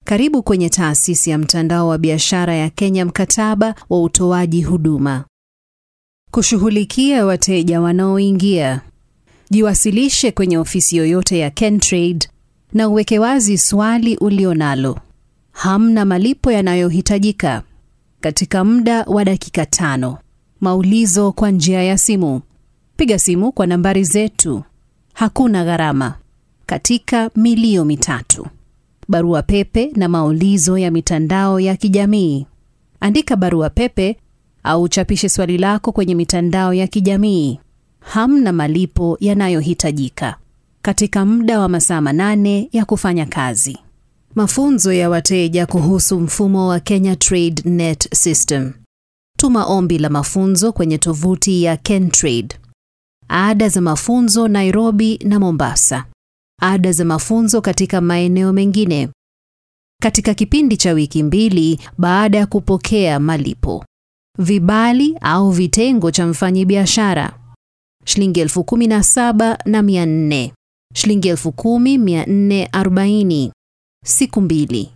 Karibu kwenye taasisi ya mtandao wa biashara ya Kenya, mkataba wa utoaji huduma. Kushughulikia wateja wanaoingia. Jiwasilishe kwenye ofisi yoyote ya Kentrade na uweke wazi swali ulionalo. Hamna malipo yanayohitajika. Katika muda wa dakika tano. Maulizo kwa njia ya simu. Piga simu kwa nambari zetu. Hakuna gharama. Katika milio mitatu. Barua pepe na maulizo ya mitandao ya kijamii. Andika barua pepe au chapishe swali lako kwenye mitandao ya kijamii. Hamna malipo yanayohitajika. Katika muda wa masaa manane ya kufanya kazi. Mafunzo ya wateja kuhusu mfumo wa Kenya Trade Net System. Tuma ombi la mafunzo kwenye tovuti ya Kentrade. Ada za mafunzo Nairobi na Mombasa. Ada za mafunzo katika maeneo mengine. Katika kipindi cha wiki mbili baada ya kupokea malipo. Vibali au vitengo cha mfanyibiashara. Shilingi elfu kumi na saba na mia nne. Shilingi elfu kumi mia nne arobaini. Siku mbili.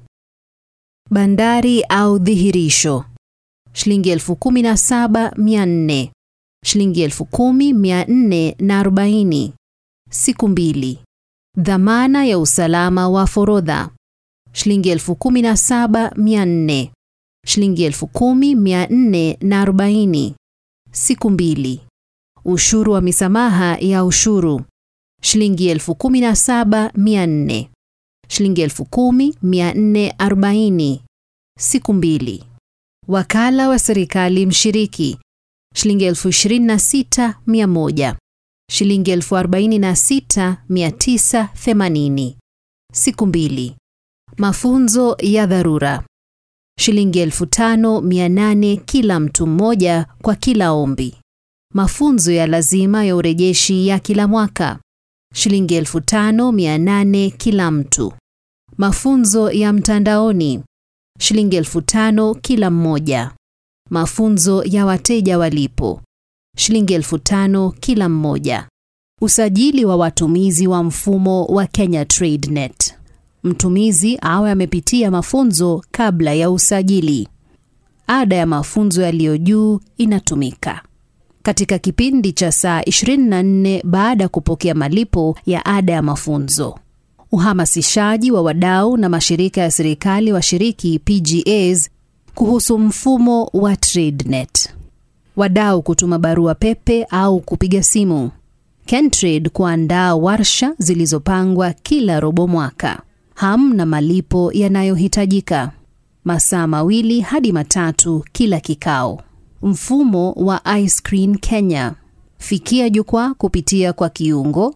Bandari au dhihirisho. Shilingi elfu kumi na saba mia nne. Shilingi elfu kumi mia nne na arobaini. Siku mbili. Dhamana ya usalama wa forodha. Shilingi elfu kumi na saba mia nne. Shilingi elfu kumi mia nne na arobaini. Siku mbili. Ushuru wa misamaha ya ushuru. Shilingi elfu kumi na saba mia nne. Shilingi elfu kumi mia nne arobaini. Siku mbili. Wakala wa serikali mshiriki. Shilingi elfu ishirini na sita mia moja. Shilingi elfu arobaini na sita mia tisa themanini. Siku mbili. Mafunzo ya dharura. Shilingi elfu tano mia nane kila mtu mmoja kwa kila ombi. Mafunzo ya lazima ya urejeshi ya kila mwaka. Shilingi elfu tano mia nane kila mtu. Mafunzo ya mtandaoni. Shilingi elfu tano kila mmoja. Mafunzo ya wateja walipo. Shilingi elfu tano kila mmoja. Usajili wa watumizi wa mfumo wa Kenya Trade Net. Mtumizi awe amepitia mafunzo kabla ya usajili. Ada ya mafunzo yaliyo juu inatumika katika kipindi cha saa 24 baada ya kupokea malipo ya ada ya mafunzo. Uhamasishaji wa wadau na mashirika ya serikali washiriki PGAs kuhusu mfumo wa TradeNet. Wadau kutuma barua pepe au kupiga simu. Kentrade kuandaa warsha zilizopangwa kila robo mwaka. Hamna malipo yanayohitajika. Masaa mawili hadi matatu kila kikao. Mfumo wa iScreen Kenya. Fikia jukwaa kupitia kwa kiungo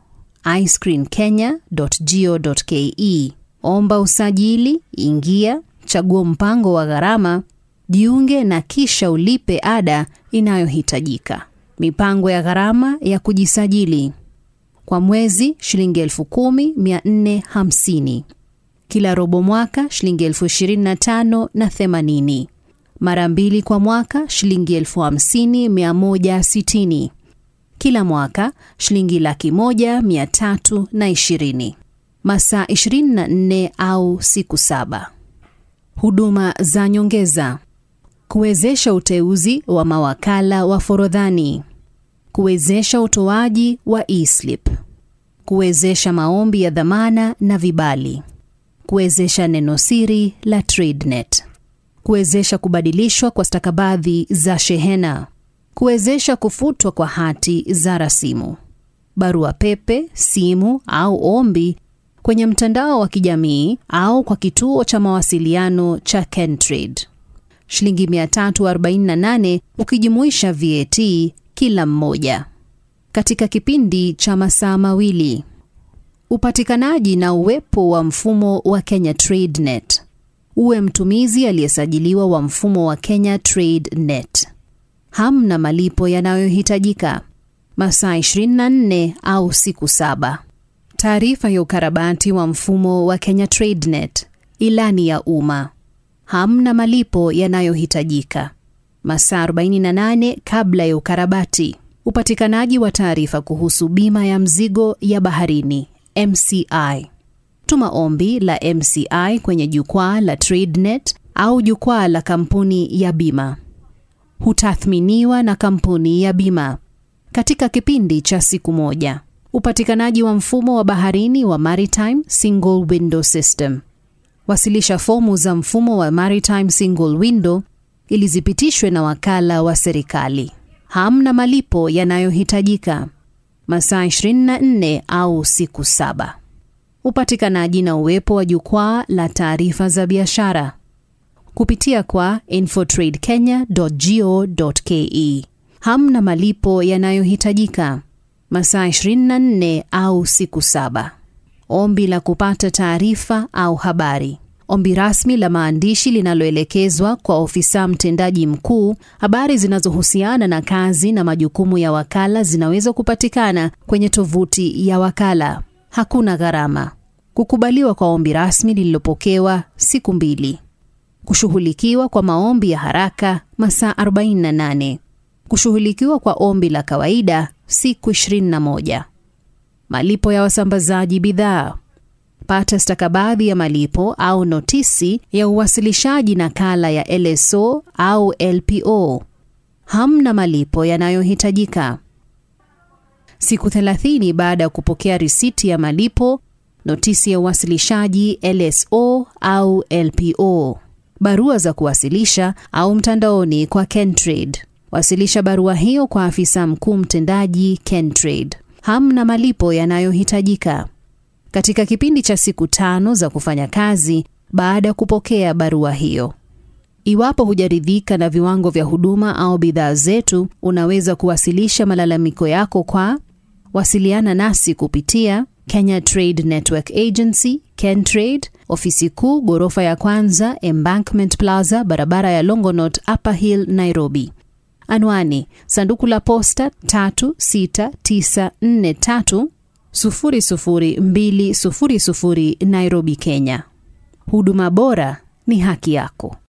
iscreenkenya.go.ke. Omba usajili, ingia, chagua mpango wa gharama, jiunge na kisha ulipe ada inayohitajika. Mipango ya gharama ya kujisajili. Kwa mwezi shilingi elfu kumi mia nne hamsini. Kila robo mwaka shilingi elfu ishirini na tano na themanini. Mara mbili kwa mwaka shilingi elfu hamsini mia moja sitini. Kila mwaka shilingi laki moja mia tatu na ishirini. Masaa 24 au siku saba. Huduma za nyongeza. Kuwezesha uteuzi wa mawakala wa forodhani. Kuwezesha utoaji wa e-slip. Kuwezesha maombi ya dhamana na vibali. Kuwezesha neno siri la TradeNet. Kuwezesha kubadilishwa kwa stakabadhi za shehena. Kuwezesha kufutwa kwa hati za rasimu. Barua pepe, simu au ombi kwenye mtandao wa kijamii au kwa kituo cha mawasiliano cha Kentrade. Shilingi 348 ukijumuisha VAT kila mmoja. Katika kipindi cha masaa mawili. Upatikanaji na uwepo wa mfumo wa Kenya Trade Net. Uwe mtumizi aliyesajiliwa wa mfumo wa Kenya Trade Net. Hamna malipo yanayohitajika. Masaa 24 au siku saba. Taarifa ya ukarabati wa mfumo wa Kenya Trade Net. Ilani ya umma. Hamna malipo yanayohitajika. Masaa 48 kabla ya ukarabati. Upatikanaji wa taarifa kuhusu bima ya mzigo ya baharini MCI. Tuma ombi la MCI kwenye jukwaa la TradeNet au jukwaa la kampuni ya bima. Hutathminiwa na kampuni ya bima katika kipindi cha siku moja. Upatikanaji wa mfumo wa baharini wa Maritime Single Window System. Wasilisha fomu za mfumo wa Maritime Single Window ili zipitishwe na wakala wa serikali. Hamna malipo yanayohitajika. Masaa 24 au siku saba. Upatikanaji na uwepo wa jukwaa la taarifa za biashara kupitia kwa infotradekenya.go.ke. Hamna malipo yanayohitajika. Masaa 24 au siku saba. Ombi la kupata taarifa au habari. Ombi rasmi la maandishi linaloelekezwa kwa ofisa mtendaji mkuu. Habari zinazohusiana na kazi na majukumu ya wakala zinaweza kupatikana kwenye tovuti ya wakala. Hakuna gharama. Kukubaliwa kwa ombi rasmi lililopokewa siku mbili. Kushughulikiwa kwa maombi ya haraka masaa 48. Kushughulikiwa kwa ombi la kawaida siku 21. Malipo ya wasambazaji bidhaa. Pata stakabadhi ya malipo au notisi ya uwasilishaji nakala ya LSO au LPO. Hamna malipo yanayohitajika. Siku 30 baada ya kupokea risiti ya malipo, notisi ya uwasilishaji LSO au LPO. Barua za kuwasilisha au mtandaoni kwa Kentrade. Wasilisha barua hiyo kwa afisa mkuu mtendaji Kentrade. Hamna malipo yanayohitajika. Katika kipindi cha siku tano za kufanya kazi baada ya kupokea barua hiyo. Iwapo hujaridhika na viwango vya huduma au bidhaa zetu, unaweza kuwasilisha malalamiko yako kwa wasiliana nasi kupitia Kenya Trade Network Agency, Kentrade, ofisi kuu ghorofa ya kwanza, Embankment Plaza, barabara ya Longonot, Upper Hill, Nairobi. Anwani: sanduku la posta 36943 00200 Nairobi, Kenya. Huduma bora ni haki yako.